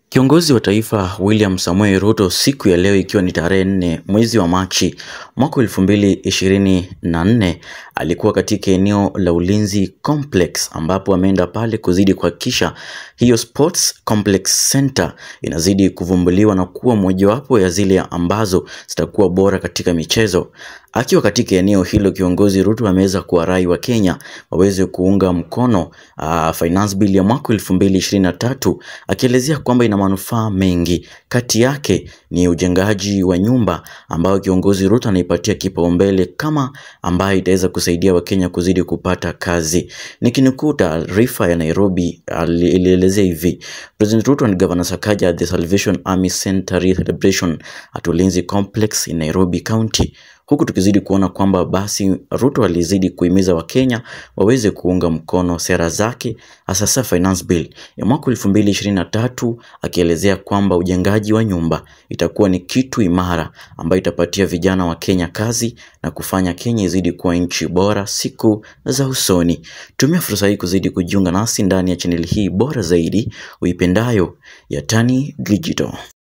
Kiongozi wa taifa William Samoei Ruto siku ya leo ikiwa ni tarehe nne mwezi wa Machi mwaka elfu mbili ishirini na nne alikuwa katika eneo la Ulinzi Complex ambapo ameenda pale kuzidi kuhakikisha hiyo Sports Complex Center inazidi kuvumbuliwa na kuwa mojawapo ya zile ambazo zitakuwa bora katika michezo. Akiwa katika eneo hilo, kiongozi Ruto ameweza kuwarai wa Kenya waweze kuunga mkono uh, finance bill ya mwaka 2023 akielezea kwamba ina manufaa mengi. Kati yake ni ujengaji wa nyumba ambayo kiongozi Ruto anaipatia kipaumbele kama ambayo itaweza kusaidia Wakenya kuzidi kupata kazi. Nikinukuu taarifa ya Nairobi ilielezea hivi: President Ruto and Governor Sakaja at the Salvation Army Centenary celebration at Ulinzi Complex in Nairobi County huku tukizidi kuona kwamba basi Ruto alizidi kuhimiza Wakenya waweze kuunga mkono sera zake hasa finance bill ya mwaka 2023 akielezea kwamba ujengaji wa nyumba itakuwa ni kitu imara ambayo itapatia vijana wa Kenya kazi na kufanya Kenya izidi kuwa nchi bora siku za usoni. Tumia fursa hii kuzidi kujiunga nasi ndani ya chaneli hii bora zaidi uipendayo ya Tani Digital.